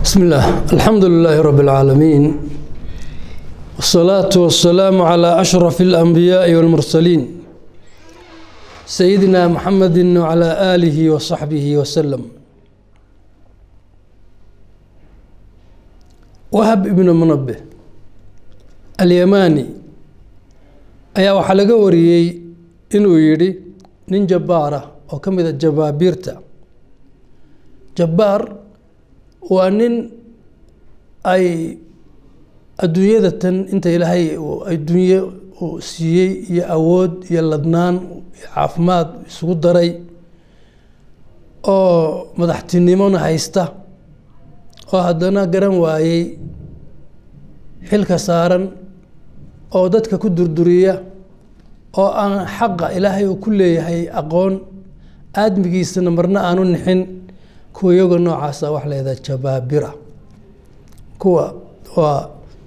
بسم الله الحمد لله رب العالمين والصلاة والسلام على أشرف الأنبياء والمرسلين سيدنا محمد وعلى آله وصحبه وسلم wahab ibnu munabbe alyamaani ayaa waxaa laga wariyey inuu yidhi nin jabbaara oo ka mida jabaabiirta jabbaar waa nin ay adduunyada tan inta ilaahay adduunye uu siiyey iyo awood iyo ladnaan iyo caafimaad isugu daray oo madaxtinimona haysta oo haddana garan waayey xilka saaran oo dadka ku durduriya oo aan xaqa ilaahay uu ku leeyahay aqoon aadmigiisana marna aanu nixin kuwa iyago noocaasa wax leedaha jabaabira kuwa waa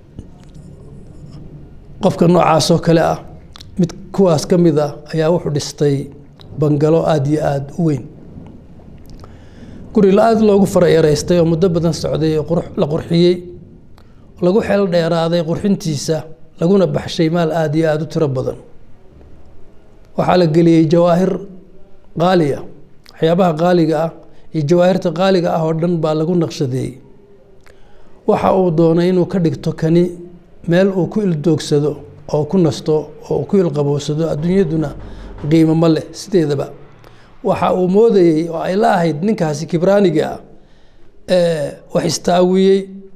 qofka noocaasoo kale ah mid kuwaas ka mid ah ayaa wuxuu dhistay bangalo aada iyo aada u weyn guri la-aad loogu farayareystay oo muddo badan socday oo la qurxiyey lagu xeel dheeraaday qurxintiisa laguna baxshay maal aada iyo aada u tiro badan waxaa la geliyey jawaahir qaaliya waxyaabaha qaaliga ah iyo jawaahirta qaaliga ah oo dhan baa lagu naqshadeeyey waxa uu doonay inuu ka dhigto kani meel uu ku ildoogsado oo ku nasto oo uu ku ilqabowsado adduunyaduna qiimo ma leh sideedaba waxa uu moodayey oo ay la ahayd ninkaasi kibraaniga ah wax istaawiyey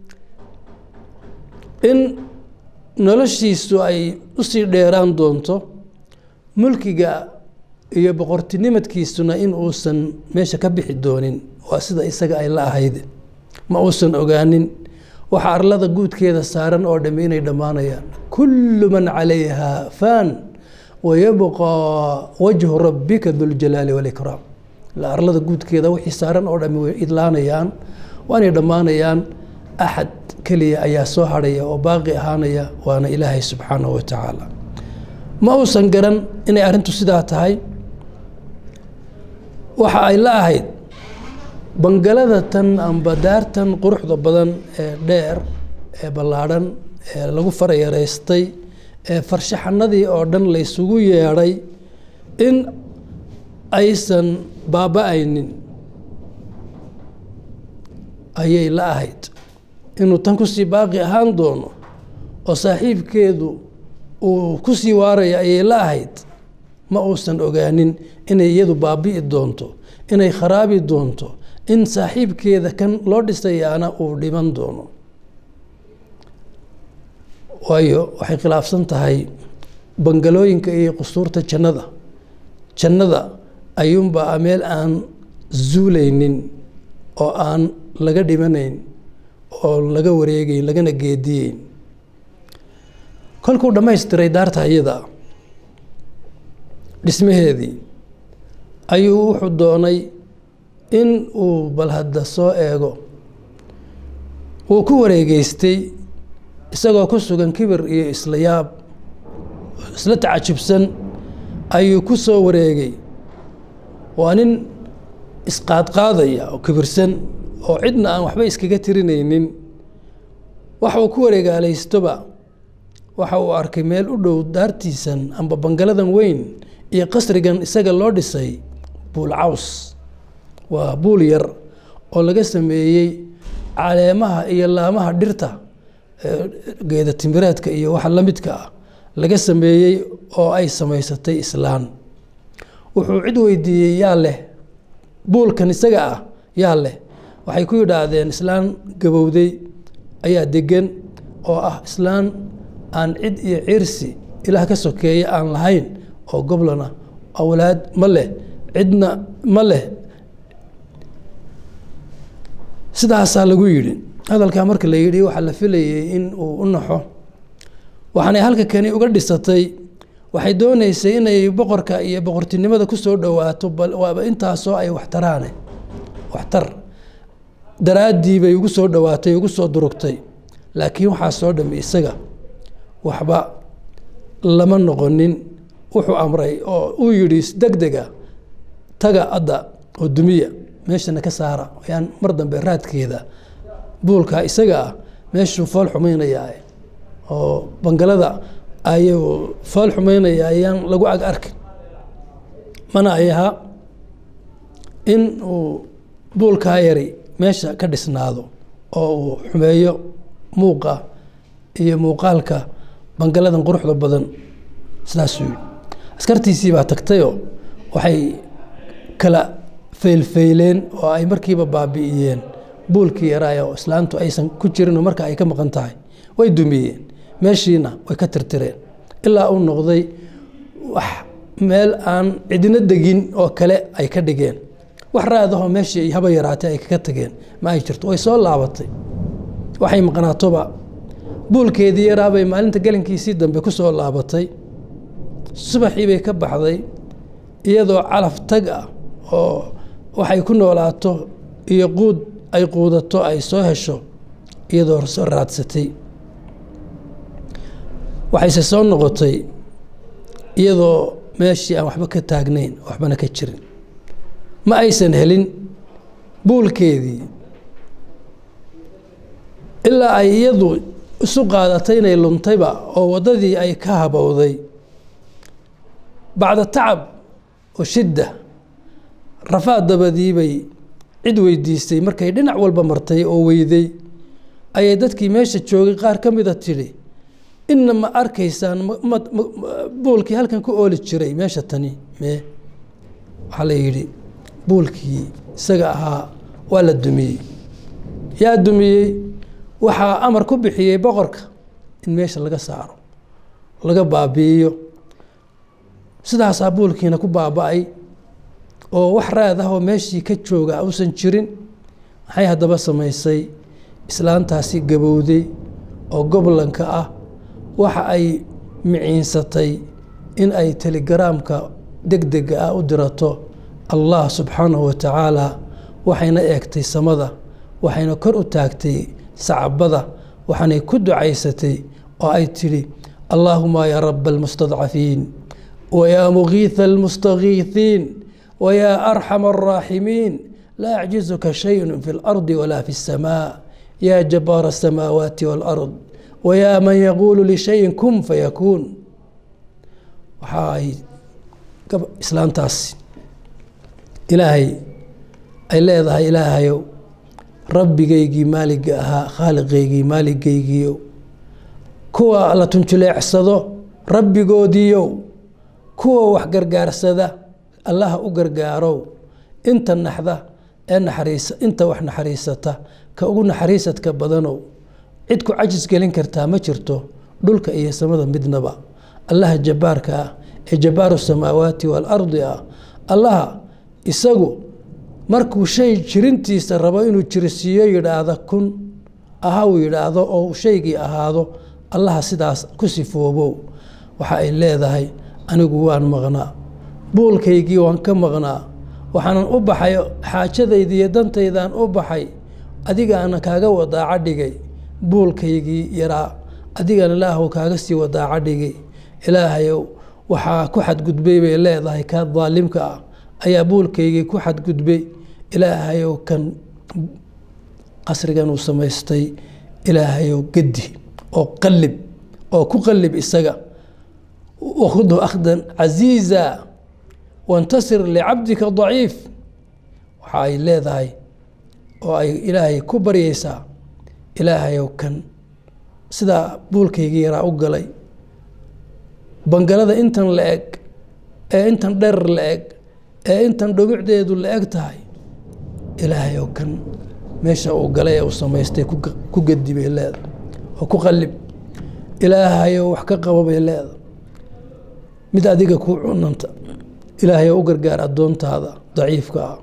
in noloshiisu ay usii dheeraan doonto mulkiga iyo boqortinimadkiisuna in uusan meesha ka bixi doonin waa sida isaga ay la ahayd ma uusan ogaanin waxa arlada guudkeeda saaran oo dhami inay dhammaanayaan kullu man calayha faan wayabqaa wajhu rabbika duljalaali walikraam la arlada guudkeeda wixii saaran oo dhami way idlaanayaan waanay dhammaanayaan axad keliya ayaa soo hadhaya oo baaqi ahaanaya waana ilaahay subxaanahu wa tacaala ma uusan garan inay arrintu sidaa tahay waxa ay la ahayd bangalada tan amba daartan quruxda badan ee dheer ee ballaadhan ee lagu farayareystay ee farshaxanadii oo dhan laysugu yeedhay in aysan baaba-aynin ayay la ahayd inuu tan kusii baaqi ahaan doono oo saaxiibkeedu uu kusii waaraya ayay la ahayd ma uusan ogaanin inay iyadu baabi'i doonto inay kharaabi doonto in saaxiibkeeda kan loo dhisayaana uu dhiman doono waayo waxay khilaafsan tahay bangalooyinka iyo qusuurta jannada jannada ayuunbaa meel aan zuulaynin oo aan laga dhimanayn oo laga wareegeyn lagana geediyeyn kolkuu dhammaystiray daarta iyada dhismaheedii ayuu wuxuu doonay in uu bal hadda soo eego wuu ku wareegeystay isagoo ku sugan kibir iyo isla yaab isla tacajubsan ayuu ku soo wareegay waa nin isqaadqaadaya oo kibirsan oo cidna aan waxba iskaga tirinaynin waxa uu ku wareegaalaystoba waxa uu arkay meel u dhow daartiisan amba bangaladan weyn iyo qasrigan isaga loo dhisay buul caws waa buul yar oo laga sameeyey caleemaha iyo laamaha dhirta geeda timireedka iyo waxa la midka ah laga sameeyey oo ay samaysatay islaan wuxuu cid weydiiyey yaa leh buulkan isaga ah yaa leh waxay ku yidhaahdeen islaan gabowday ayaa degan oo ah islaan aan cid iyo cirsi ilaah ka sokeeya aan lahayn oo goblana awlaad ma leh cidna ma leh sidaasaa lagu yidhi hadalkaa marka la yidhi waxaa la filayey in uu u naxo waxaanay halka kani uga dhisatay waxay dooneysay inay boqorka iyo boqortinimada ku soo dhowaato waaba intaasoo ay waxtaraane waxtar daraaddii bay ugu soo dhowaatay ugu soo durugtay laakiin waxaa soo dhami isaga waxba lama noqonin wuxuu amray oo uu yidhi deg dega taga adda oo dumiya meeshana ka saara ayaan mar dambe raadkeeda buulka isaga ah meeshuu fool xumaynayaa oo bangalada ayuu fool xumaynaya ayaan lagu ag arkin mana ay ahaa in uu buulkaa yari meesha ka dhisnaado oo uu xumeeyo muuqa iyo muuqaalka bangaladan quruxda badan sidaasuu yidhi askartiisii baa tagtayoo waxay kala faylfayleen oo ay markiiba baabi'iyeen buulkii yaraaya oo islaantu aysan ku jirinoo marka ay ka maqan tahay way dumiyeen meeshiina way ka tirtireen ilaa uu noqday wax meel aan cidina degin oo kale ay ka dhigeen wax raadahoo meeshii haba yaraatay ay kaga tageen ma ay jirto way soo laabatay waxay maqnaatoba buulkeedii yaraabay maalinta gelinkiisii dambe ku soo laabatay subaxii bay ka baxday iyadoo calaf tag ah oo waxay ku noolaato iyo quud ay quudato ay soo hesho iyadoo soo raadsatay waxayse soo noqotay iyadoo meeshii aan waxba ka taagnayn waxbana ka jirin ma aysan helin buulkeedii ilaa ay iyadu isu qaadatay inay luntayba oo waddadii ay ka habowday bacda tacab oo shidda rafaad dabadii bay cid weydiistay markay dhinac walba martay oo weyday ayay dadkii meesha joogay qaar ka mida tidhi inna ma arkaysaan buulkii halkan ku ooli jiray meesha tani mee waxaa la yidhi buulkii isaga ahaa waa la dumiyey yaa dumiyey waxaa amar ku bixiyey boqorka in meesha laga saaro laga baabi'iyo sidaasaa buulkiina ku baaba-ay oo wax raad ah oo meeshii ka jooga uusan jirin maxay haddaba samaysay islaantaasi gabowday oo goblanka ah waxa ay miciinsatay in ay telegaraamka degdega ah u dirato allah subxaanahu wa tacaala waxayna eegtay samada waxayna kor u taagtay sacbada waxaanay ku ducaysatay oo ay tidhi allaahuma yaa raba almustadcafiin wayaa mugiitha almustagiithiin wayaa arxama alraaximiin laa yacjizuka shayun fi اlardi walaa fi الsamaa yaa jabaara الsamaawaati wاlard wayaa man yaquulu lishayin kun fayakuun waxa ay islaantaasi ilaahay ay leedahay ilaahayow rabbigaygii maaliga ahaa khaaliqaygii maaligaygiiow kuwa la tunjuleecsado rabbigoodiiyow kuwa wax gargaarsada allaha u gargaarow inta naxda ee naxariisa inta wax naxariisata ka ugu naxariisadka badanow cid ku cajis gelin kartaa ma jirto dhulka iyo samada midnaba allaha jabbaarka ah ee jabbaaru samaawaati waalardi ah allaha isagu markuu shay jirintiisa rabo inuu jirisiiyo yidhaahda kun aha uu yidhaahdo oo shaygii ahaado allaha sidaas ku sifoobow waxa ay leedahay anigu waan maqnaa buulkaygii waan ka maqnaa waxaanan u baxay xaajadaydiiyo dantaydaan u baxay adigaana kaaga wadaaca dhigay buulkaygii yaraa adigan ilaahw kaaga sii wadaaca dhigay ilaahayow waxaa ku xadgudbay bay leedahay kaa daalimka ah ayaa buulkaygii ku xadgudbay ilaahayow kan qasrigan uu samaystay ilaahayow gedi oo qalib oo ku qalib isaga wakhudhu akhdan casiiza wantasir licabdika daciif waxa ay leedahay oo ay ilaahay ku baryaysaa ilaahayow kan sidaa buulkaygii yaraa u galay bangalada intan la eg ee intan dherer la eg ee intan dhumucdeedu la eg tahay ilaahayow kan meesha uu galay ee uu samaystay ku gedi bay leeda oo ku qalib ilaahayow wax ka qabo bay leeda mid adiga ku cunanta ilaahayow u gargaar addoontaada daciifka ah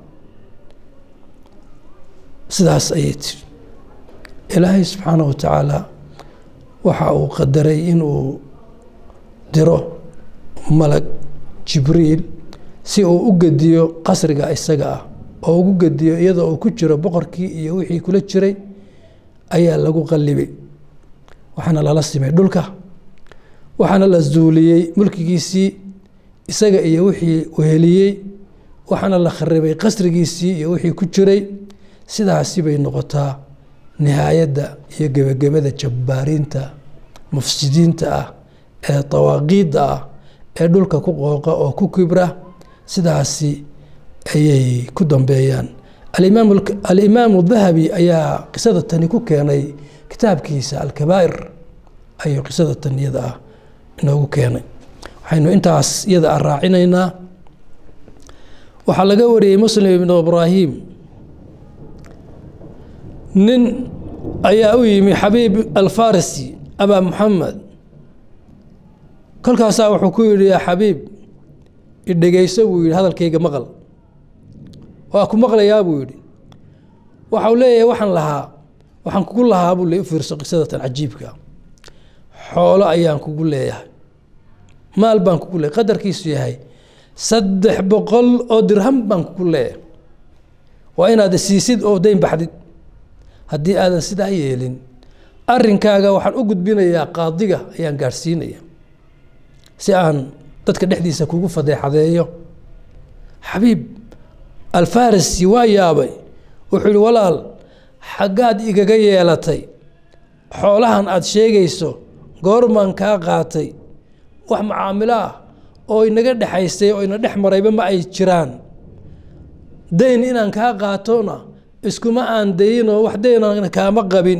sidaas ayay tiri ilaahay subxaana wa tacaala waxa uu qadaray inuu diro malag jibriil si uu u gediyo qasriga isaga ah oo ugu gediyo iyadoo uu ku jiro boqorkii iyo wixii kula jiray ayaa lagu qallibay waxaana lala simay dhulka waxaana la zuuliyey mulkigiisii isaga iyo wixii uheliyey waxaana la kharibay qasrigiisii iyo wixii ku jiray sidaasi bay noqotaa nihaayadda iyo gebagabada jabbaariinta mufsidiinta ah ee dawaaqiidda ah ee dhulka ku qooqa oo ku kibra sidaasi ayay ku dambeeyaan alimaamu dahabi ayaa qisada tani ku keenay kitaabkiisa alkabaa'ir ayuu qisada tan iyada ah inoogu keenay waxaynu intaas iyada ah raacinaynaa waxaa laga wariyey muslim ibnu ibraahim nin ayaa u yimi xabiib alfarisi abaa muxamed kolkaasaa wuxuu ku yidhi yaa xabiib idhegeyso buu yidhi hadalkayga maqal waa ku maqlayaa buu yidhi waxau leeyahay waxaan lahaa waxaan kugu lahaa buu le u fiirso qisadatan cajiibka xoolo ayaan kugu leeyahay maal baan kugu leeyahay qadarkiisu yahay saddex boqol oo dirham baan kugu leeyahay waa inaad siisid oo dayn baxdid haddii aadan sidaa yeelin arrinkaaga waxaan u gudbinayaa qaadiga ayaan gaadhsiinaya si aan dadka dhexdiisa kugu fadeexadeeyo xabiib alfarisi waa yaabay wuxuu yihi walaal xaggaad igaga yeelatay xoolahan aada sheegayso goormaan kaa qaatay wax macaamilo ah oo inaga dhexaysay oo ina dhex marayba ma ay jiraan dayn inaan kaa qaatona iskuma aan dayinoo wax daynana kaama qabin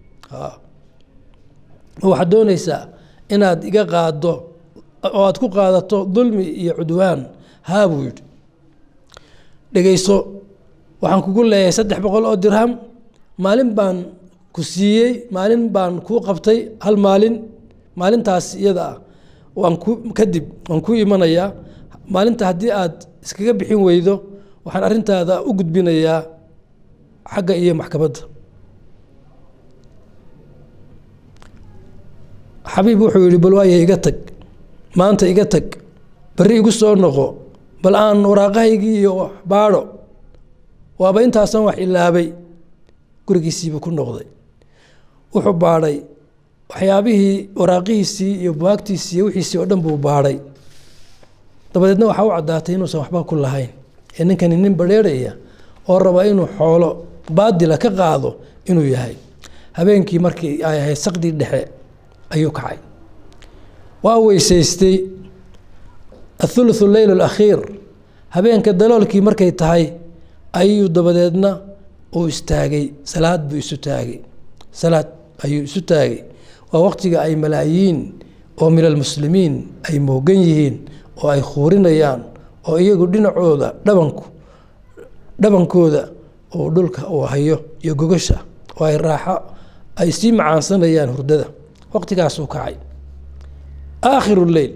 waxaad doonaysaa inaad iga qaaddo oo aad ku qaadato dulmi iyo cudwaan haa buu yidhi dhegeyso waxaan kugu leeyahay saddex boqol oo dirham maalin baan ku siiyey maalin baan kuu qabtay hal maalin maalintaas iyada ah waan ku kadib waan ku imanayaa maalinta haddii aad iskaga bixin weydo waxaan arrintaada u gudbinayaa xagga iyo maxkamadda xabiib wuxuu yihi bal waaya iga tag maanta iga tag berri igu soo noqo bal aan waraaqahaygii iyo baadho waaba intaasan wax ilaabay gurigiisiibuu ku noqday wuxuu baadhay waxyaabihii waraaqihiisii iyo buwaagtiisii iyo wixiisii oo dhan buu baadhay dabadeedna waxaa u caddaatay inuusan waxba ku lahayn ee ninkani nin badheerhaya oo raba inuu xoolo baadila ka qaado inuu yahay habeenkii markii ay ahayd saqdii dhexe ayuu kacay waa weysaystay athuluthu leyl alakhiir habeenka daloolkii markay tahay ayuu dabadeedna uu istaagay salaad buu isu taagay salaad ayuu isu taagay waa waqtiga ay malaayiin oo min almuslimiin ay moogan yihiin oo ay khuurinayaan oo iyagu dhinacooda dhabanku dhabankooda uu dhulka uu hayo iyo gogasha oo ay raaxo ay sii macaansanayaan hurdada waqtigaasuu kacay aakhiru leyl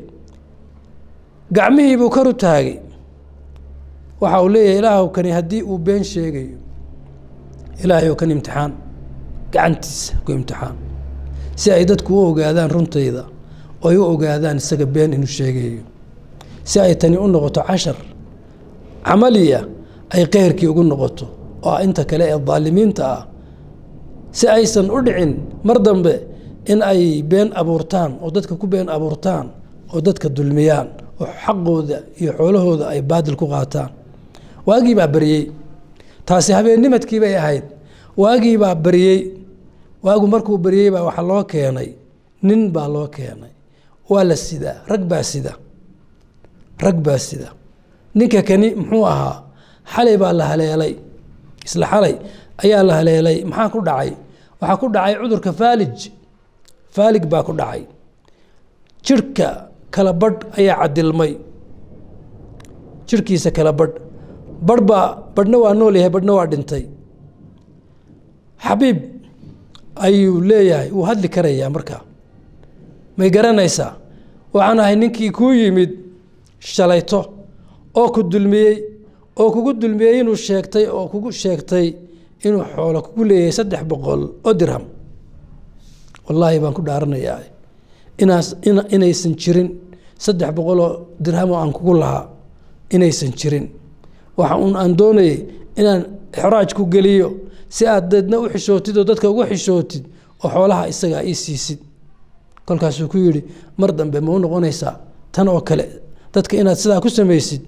gacmihiibuu kor u taagay waxa uu leeyahay ilaahw kani haddii uu been sheegayo ilaahay kan imtixaan gacantiisa ku imtixaan si ay dadku u ogaadaan runtayda oo ay u ogaadaan isaga been inuu sheegayo si ay tani u noqoto cashar camaliya ay keyrkii ugu noqoto oo inta kale ee daalimiinta ah si aysan u dhicin mar dambe in ay been abuurtaan oo dadka ku been abuurtaan oo dadka dulmiyaan oo xaqooda iyo xoolahooda ay baadil ku qaataan waagii baa baryey taasi habeennimadkii bay ahayd waagii baa baryey waagu markuu baryey baa waxaa loo keenay nin baa loo keenay waa la sidaa rag baa sida rag baa sida ninka kani muxuu ahaa xalay baa la haleelay isla xalay ayaa la haleelay maxaa ku dhacay waxaa ku dhacay cudurka faalij faalig baa ku dhacay jirhka kala badh ayaa cadilmay jirhkiisa kala badh badh baa badhna waa nool yahay badhna waa dhintay xabiib ayuu leeyahay wuu hadli karayaa markaa may garanaysaa waxaan ahay ninkii kuu yimid shalayto oo ku dulmiyey oo kugu dulmiyey inuu sheegtay oo kugu sheegtay inuu xoolo kugu leeyahay saddex boqol oo dirham wallaahi baan ku dhaaranayaa inaas inaysan jirin saddex boqoloo dirham oo aan kugu lahaa inaysan jirin waxa un aan doonayay inaan xraaj ku geliyo si aad deedna u xishootid oo dadka ugu xishootid oo xoolaha isagaa ii siisid kolkaasuu ku yidhi mar dambe ma u noqonaysaa tan oo kale dadka inaad sidaa ku samaysid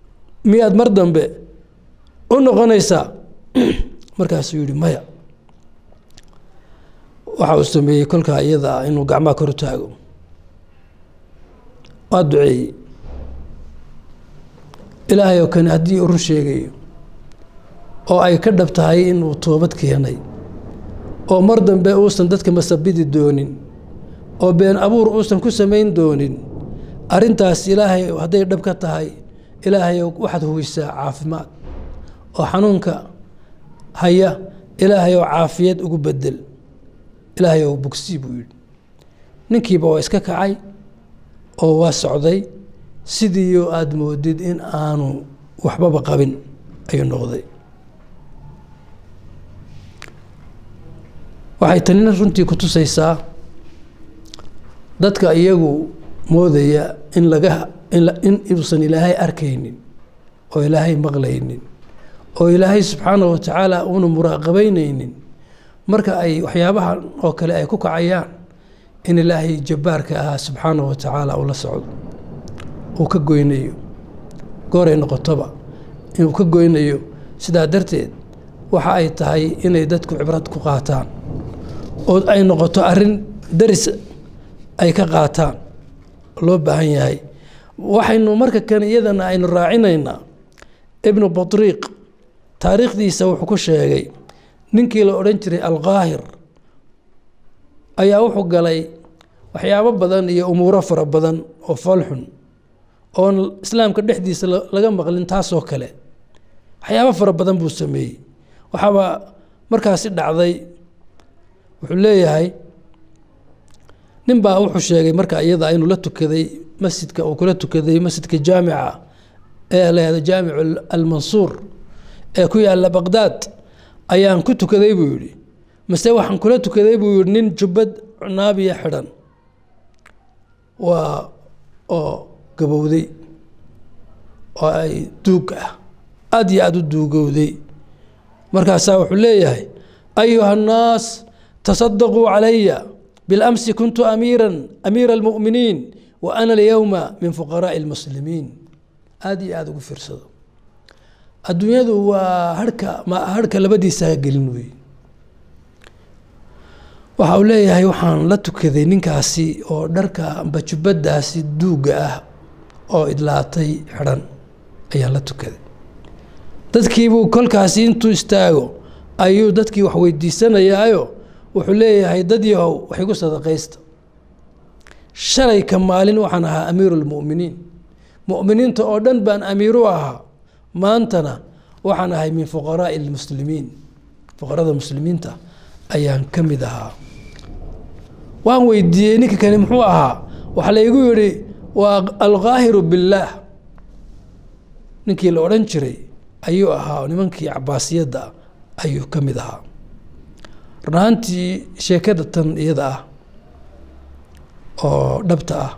miyaad mar dambe u noqonaysaa markaasuu yihi maya waxa uu sameeyey kolkaa iyada ah inuu gacmaha kor u taago waa duceeyey ilaahay oo kane haddii uu run sheegayo oo ay ka dhab tahay inuu toobad keenay oo mar dambe uusan dadka masabidi doonin oo been abuur uusan ku samayn doonin arrintaas ilaahay hadday dhab ka tahay ilaahay waxaad huwisaa caafimaad oo xanuunka haya ilaahay oo caafiyad ugu bedel ilaahay oo bogsii buu yidhi ninkiiba waa iska kacay oo waa socday sidiiyo aada moodid in aanu waxbaba qabin ayuu noqday waxay tanina runtii ku tusaysaa dadka iyagu moodaya in laga in inuusan ilaahay arkaynin oo ilaahay maqlaynin oo ilaahay subxaana wa tacaala uuna muraaqabeyneynin marka ay waxyaabahan oo kale ay ku kacayaan in ilaahay jabbaarka ahaa subxaana wa tacaala uu la socdo uu ka goynayo gooray noqotoba inuu ka goynayo sidaa darteed waxa ay tahay inay dadku cibrad ku qaataan oo ay noqoto arrin daris ay ka qaataan loo baahan yahay waxaynu marka kan iyadana aynu raacinaynaa ibnu batriiq taariikhdiisa wuxuu ku sheegay ninkii la odhan jiray alqaahir ayaa wuxuu galay waxyaabo badan iyo umuuro fara badan oo foolxun oon islaamka dhexdiisa laga maqlin taasoo kale waxyaabo fara badan buu sameeyey waxaaba markaasi dhacday wuxuu leeyahay nin baa wuxuu sheegay marka iyada inuu la tukaday masjidka uu kula tukaday masjidka jaamica ee lahahdo jaamic almansuur ee ku yaalla baqdaad ayaan ku tukaday buu yidhi mase waxaan kula tukaday buu yihi nin jubbad naabiya xidhan waa oo gabowday oo ay duug ah aada iyo aada u duugowday markaasaa wuxuu leeyahay ayuha annaas tasadaquu calaya bilamsi kuntu amiiran amiira almu'miniin wa ana alyowma min fuqaraa'i almuslimiin aada iyo aada ugu fiirsado adduunyadu waa harhka ma harhka labadiisa ha gelin wey waxa uu leeyahay waxaan la tukaday ninkaasi oo dharka amba jubbadaasi duugga ah oo idlaatay xidhan ayaan la tukaday dadkiibuu kolkaasi intuu istaago ayuu dadkii wax weydiisanayaayo wuxuu leeyahay dad yahow wax igu sadaqaysta shalayka maalin waxaan ahaa amiiru lmu'miniin mu'miniinta oo dhan baan amiiru ahaa maantana waxaan ahay min fuqaraa'i lmuslimiin fuqarada muslimiinta ayaan ka mid ahaa waan weydiiyey ninka kani muxuu ahaa waxaa laygu yidhi waa alqaahiru billaah ninkii la odhan jiray ayuu ahaa nimankii cabaasiyadda ayuu ka mid ahaa run ahaantii sheekada tan iyada ah oo dhabta ah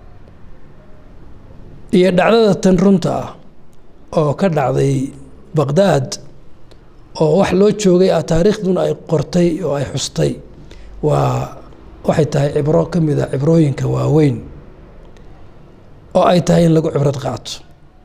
iyo dhacdada tan runta ah oo ka dhacday baqdaad oo wax loo joogay ah taariikhduna ay qortay oo ay xustay waa waxay tahay cibro ka mid a cibrooyinka waaweyn oo ay tahay in lagu cibrad qaato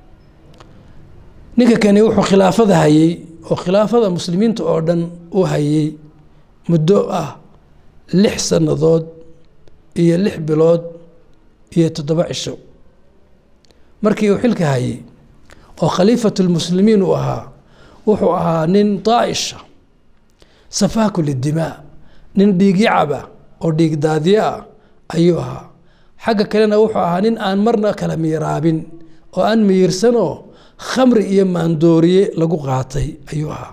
ninka kani wuxuu khilaafada hayey oo khilaafada muslimiinta oo dhan u hayey muddo ah lix sannadood iyo lix bilood iyo toddoba cisho markii uu xilka hayey oo khaliifatulmuslimiin uu ahaa wuxuu ahaa nin daa'isha safaaku lidimaa nin dhiigyacaba oo dhiig daadiye ah ayuu ahaa xagga kalena wuxuu ahaa nin aan marna kala miiraabin oo aan miyirsanoo khamri iyo maandooriye lagu qaatay ayuu ahaa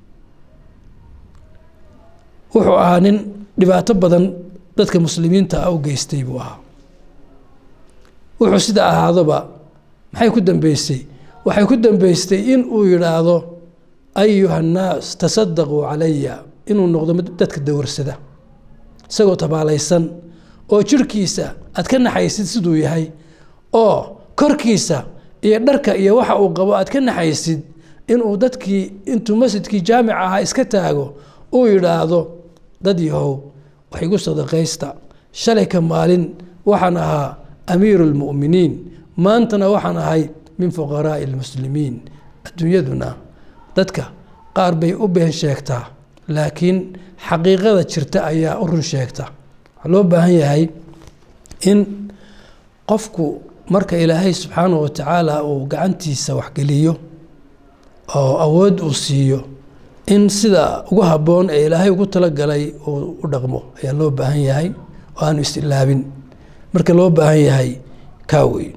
wuxuu ahaa nin dhibaato badan dadka muslimiinta ah u geystay buu ahaa wuxuu sida ahaadoba maxay ku dambeysay waxay ku dambeystay in uu yidhaahdo ayuha annaas tasadaquu calaya inuu noqdo mid dadka dawarsada isagoo tabaalaysan oo jirhkiisa aad ka naxaysid siduu yahay oo korkiisa iyo dharka iyo waxa uu qabo aad ka naxaysid inuu dadkii intuu masjidkii jaamic ahaa iska taago uu yidhaahdo dad yahow wax igu sadaqaysta shalayka maalin waxaan ahaa amiiru lmu'miniin maantana waxaan ahay min fuqaraa'i almuslimiin adduunyaduna dadka qaar bay u been sheegtaa laakiin xaqiiqada jirta ayaa u run sheegta waxaa loo baahan yahay in qofku marka ilaahay subxaanahu wa tacaala uu gacantiisa waxgeliyo oo awood uu siiyo in sida ugu habboon ee ilaahay ugu talagalay uu u dhaqmo ayaa loo baahan yahay oo aanu isilaabin marka loo baahan yahay kaa wey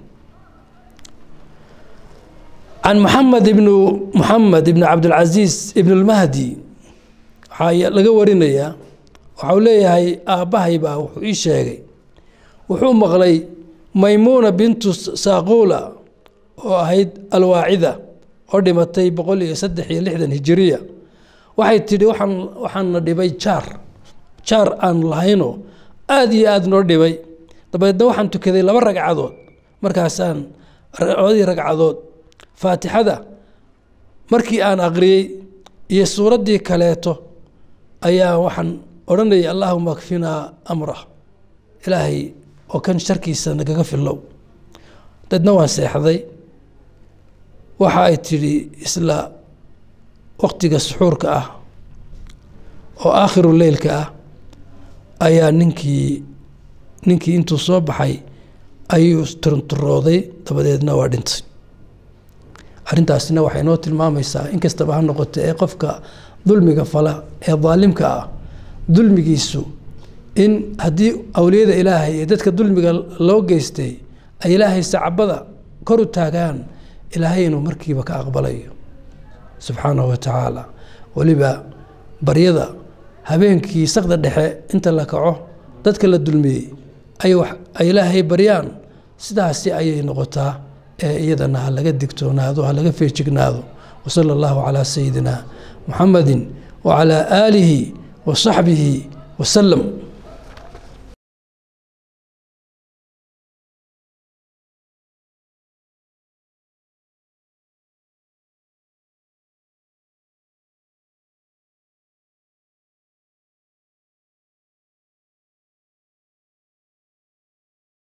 can maxamed ibnu muxamed ibni cabdilcasiis ibn lmahdi waxaa laga warinayaa waxau leeyahay aabbahay baa wuxuu ii sheegay wuxuu maqlay maymuuna bintu saaquula oo ahayd alwaacida oo dhimatay boqol iyo saddex iyo lixdan hijiriya waxay tidhi waxaan waxaana dhibay jaar jaar aan lahaynoo aada iyo aada noo dhibay dabeedna waxaan tukaday laba ragcadood markaasaan labadii ragcadood faatixada markii aan aqriyey iyo suuraddii kaleeto ayaa waxaan odhanayay allaahuma akfinaa amrah ilaahay oo kan sharkiisa nagaga filow dadna waan seexday waxa ay tidhi isla waktiga suxuurka ah oo aakhiru leylka ah ayaa ninkii ninkii intuu soo baxay ayuu turunturooday dabadeedna waa dhintay arrintaasina waxay noo tilmaamaysaa in kastaba ha noqoto ee qofka dulmiga fala ee daalimka ah dulmigiisu in haddii awliyada ilaahay ee dadka dulmiga loo geystay ay ilaahay sacabada kor u taagaan ilaahay inuu markiiba ka aqbalayo subxaanahu wa tacaala weliba baryada habeenkii sakda dhexe inta la kaco dadka la dulmiyey ay ilaahay baryaan sidaasi ayay noqotaa ee iyadana ha laga digtoonaado ha laga feejignaado wasala allahu calaa sayidina muxamadi wacalaa aalihi wa saxbihi wasalam